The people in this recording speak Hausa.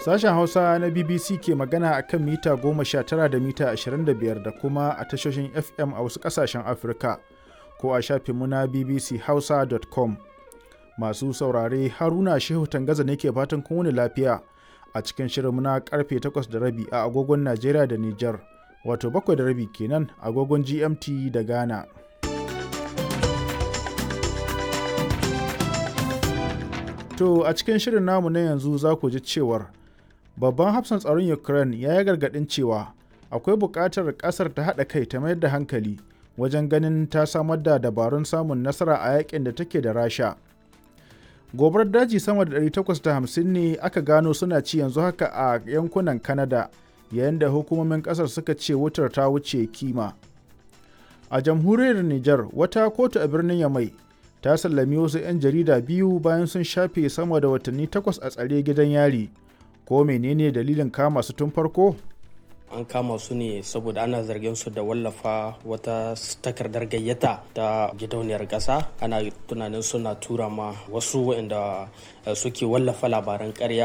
Sashen Hausa na BBC ke magana a kan mita 19 da mita 25 da kuma a tashoshin FM a wasu ƙasashen Afirka ko a shafinmu na bbchausa.com. Masu saurare Haruna Shehu Tangaza ne ke fatan kun wuni lafiya a cikin shirinmu na karfe 8 da rabi a agogon Najeriya da Nijar, wato 7 da rabi kenan agogon GMT da Ghana. To a cikin shirin namu na yanzu za ku ji cewar babban hafsan tsaron Ukraine ya yi gargaɗin cewa akwai buƙatar ƙasar ta haɗa kai ta mayar da hankali wajen ganin ta samar da dabarun samun nasara a yakin da take da Rasha. Gobarar daji sama da 850 ne aka gano suna ci yanzu haka a yankunan Canada yayin da hukumomin ƙasar suka ce wutar ta wuce kima. A jamhuriyar Nijar wata kotu a birnin Yamai ta sallami wasu 'yan jarida biyu bayan sun shafe sama da watanni takwas a tsare gidan yari ko menene dalilin kama su tun farko an kama su ne saboda ana zargin su da wallafa wata takardar gayyata ta gidauniyar ƙasa ana tunanin suna tura ma wasu waɗanda suke wallafa labaran ƙarya